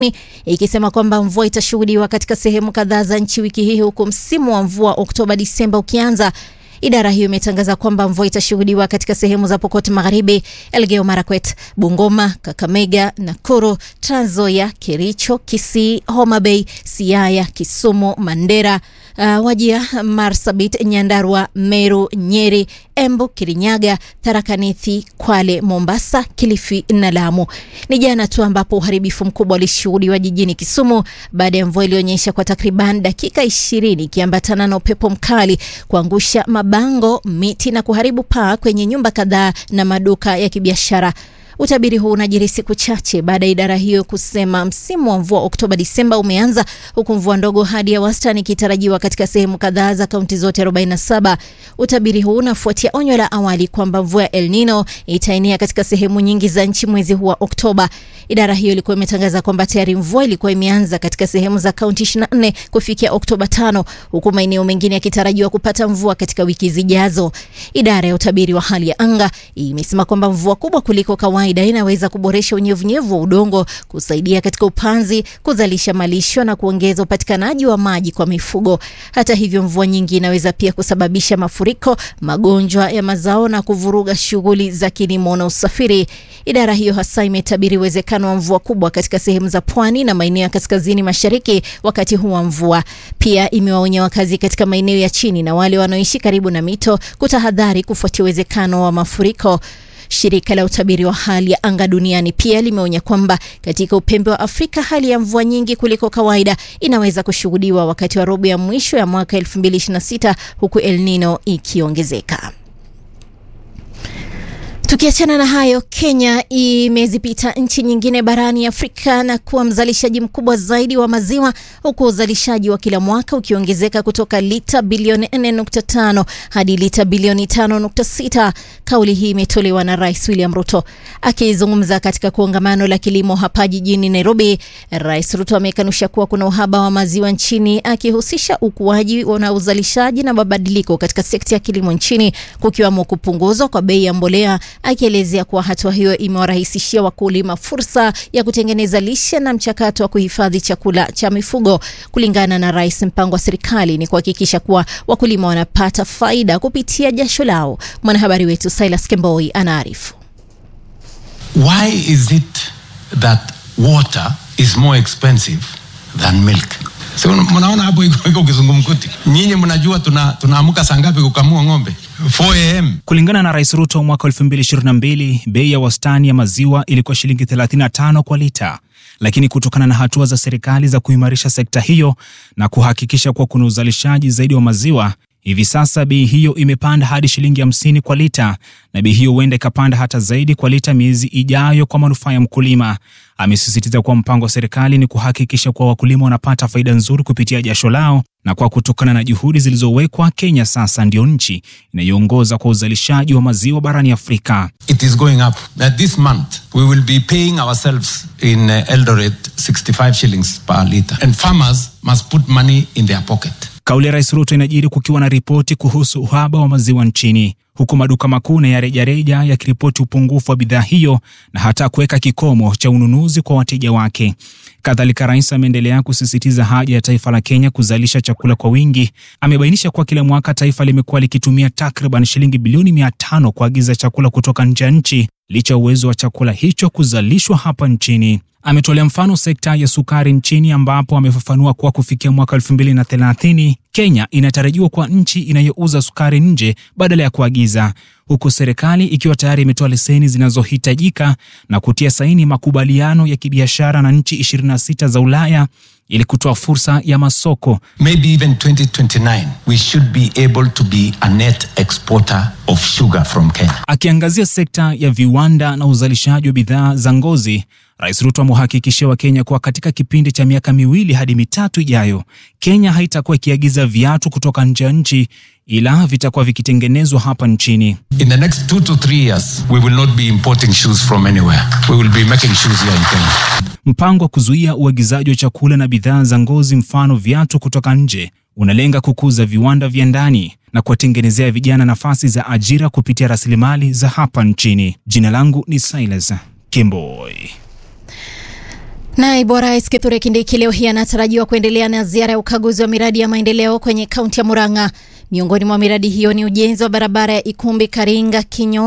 ikisema kwamba mvua itashuhudiwa katika sehemu kadhaa za nchi wiki hii huku msimu wa mvua Oktoba Disemba ukianza. Idara hiyo imetangaza kwamba mvua itashuhudiwa katika sehemu za Pokot Magharibi, Elgeyo Marakwet, Bungoma, Kakamega, Nakuru, Trans Nzoia, Kericho, Kisii, Homa Bay, Siaya, Kisumu, Mandera, uh, Wajia, Marsabit, Nyandarua, Meru, Nyeri, Embu, Kirinyaga, Tharaka Nithi, Kwale, Mombasa, Kilifi na Lamu. Ni jana tu ambapo uharibifu mkubwa ulishuhudiwa jijini Kisumu baada ya mvua iliyonyesha kwa takriban dakika ishirini ikiambatana na upepo mkali kuangusha mabango, miti na kuharibu paa kwenye nyumba kadhaa na maduka ya kibiashara. Utabiri huu unajiri siku chache baada ya idara hiyo kusema msimu wa mvua Oktoba Disemba umeanza huku mvua ndogo hadi ya wastani ikitarajiwa katika sehemu kadhaa za kaunti zote 47. Utabiri huu unafuatia onyo la awali kwamba mvua ya El Nino itaenea katika sehemu nyingi za nchi mwezi huu wa Oktoba. Idara hiyo ilikuwa imetangaza kwamba tayari mvua ilikuwa imeanza katika sehemu za kaunti 24 kufikia Oktoba 5 huku maeneo mengine yakitarajiwa kupata mvua katika wiki zijazo. Idara ya utabiri wa hali ya anga imesema kwamba mvua kubwa kuliko kawaida inaweza kuboresha unyevunyevu wa udongo, kusaidia katika upanzi, kuzalisha malisho na kuongeza upatikanaji wa maji kwa mifugo. Hata hivyo, mvua nyingi inaweza pia kusababisha mafuriko, magonjwa ya mazao na kuvuruga shughuli za kilimo na usafiri. Idara hiyo hasa imetabiri uwezekano wa mvua kubwa katika sehemu za pwani na maeneo ya kaskazini mashariki wakati huu wa mvua. Pia imewaonya wakazi katika maeneo ya chini na wale wanaoishi karibu na mito kutahadhari kufuatia uwezekano wa mafuriko. Shirika la utabiri wa hali ya anga duniani pia limeonya kwamba katika upembe wa Afrika hali ya mvua nyingi kuliko kawaida inaweza kushuhudiwa wakati wa robo ya mwisho ya mwaka 2026 huku El Nino ikiongezeka. Tukiachana na hayo, Kenya imezipita nchi nyingine barani Afrika na kuwa mzalishaji mkubwa zaidi wa maziwa huku uzalishaji wa kila mwaka ukiongezeka kutoka lita bilioni 4.5 hadi lita bilioni 5.6. Kauli hii imetolewa na Rais William Ruto akizungumza katika kongamano la kilimo hapa jijini Nairobi. Rais Ruto amekanusha kuwa kuna uhaba wa maziwa nchini, akihusisha ukuaji na uzalishaji na mabadiliko katika sekta ya kilimo nchini, kukiwamo kupunguzwa kwa bei ya mbolea akielezea kuwa hatua hiyo imewarahisishia wakulima fursa ya kutengeneza lishe na mchakato wa kuhifadhi chakula cha mifugo. Kulingana na rais, mpango wa serikali ni kuhakikisha kuwa wakulima wanapata faida kupitia jasho lao. Mwanahabari wetu Silas Kemboi anaarifu. Why is it that water is more expensive than milk? Si mnaona hapo iko iko kizungumkuti. Nyinyi mnajua tuna tunaamka saa ngapi kukamua ng'ombe? 4 am. Kulingana na Rais Ruto, mwaka 2022 bei ya wastani ya maziwa ilikuwa shilingi 35 kwa lita, lakini kutokana na hatua za serikali za kuimarisha sekta hiyo na kuhakikisha kuwa kuna uzalishaji zaidi wa maziwa, hivi sasa bei hiyo imepanda hadi shilingi 50 kwa lita, na bei hiyo huenda ikapanda hata zaidi kwa lita miezi ijayo kwa manufaa ya mkulima. Amesisitiza kuwa mpango wa serikali ni kuhakikisha kuwa wakulima wanapata faida nzuri kupitia jasho lao, na kwa kutokana na juhudi zilizowekwa, Kenya sasa ndio nchi inayoongoza kwa uzalishaji wa maziwa barani Afrika. It is going up. That this month we will be paying ourselves in uh, Eldoret 65 shillings per liter and farmers must put money in their pocket. Kauli ya Rais Ruto inajiri kukiwa na ripoti kuhusu uhaba wa maziwa nchini, huku maduka makuu na ya rejareja yakiripoti upungufu wa bidhaa hiyo na hata kuweka kikomo cha ununuzi kwa wateja wake. Kadhalika, rais ameendelea kusisitiza haja ya taifa la Kenya kuzalisha chakula kwa wingi. Amebainisha kuwa kila mwaka taifa limekuwa likitumia takriban shilingi bilioni mia tano kuagiza chakula kutoka nje ya nchi licha ya uwezo wa chakula hicho kuzalishwa hapa nchini. Ametolea mfano sekta ya sukari nchini ambapo amefafanua kuwa kufikia mwaka 2030 Kenya inatarajiwa kuwa nchi inayouza sukari nje badala ya kuagiza, huku serikali ikiwa tayari imetoa leseni zinazohitajika na kutia saini makubaliano ya kibiashara na nchi 26 za Ulaya ili kutoa fursa ya masoko. Maybe even 2029 we should be able to be a net exporter of sugar from Kenya. Akiangazia sekta ya viwanda na uzalishaji wa bidhaa za ngozi, Rais Ruto amewahakikishia Wakenya kuwa katika kipindi cha miaka miwili hadi mitatu ijayo, Kenya haitakuwa ikiagiza viatu kutoka nje ya nchi ila vitakuwa vikitengenezwa hapa nchini. In the next two to three years, we will not be importing shoes from anywhere. We will be making shoes here in Kenya. Mpango wa kuzuia uagizaji wa chakula na bidhaa za ngozi, mfano viatu, kutoka nje unalenga kukuza viwanda vya ndani na kuwatengenezea vijana nafasi za ajira kupitia rasilimali za hapa nchini. Jina langu ni Silas Kimboi. Naibu Rais Kithure Kindiki leo hii anatarajiwa kuendelea na ziara ya ukaguzi wa miradi ya maendeleo kwenye kaunti ya Murang'a. Miongoni mwa miradi hiyo ni ujenzi wa barabara ya Ikumbi Karinga Kinyo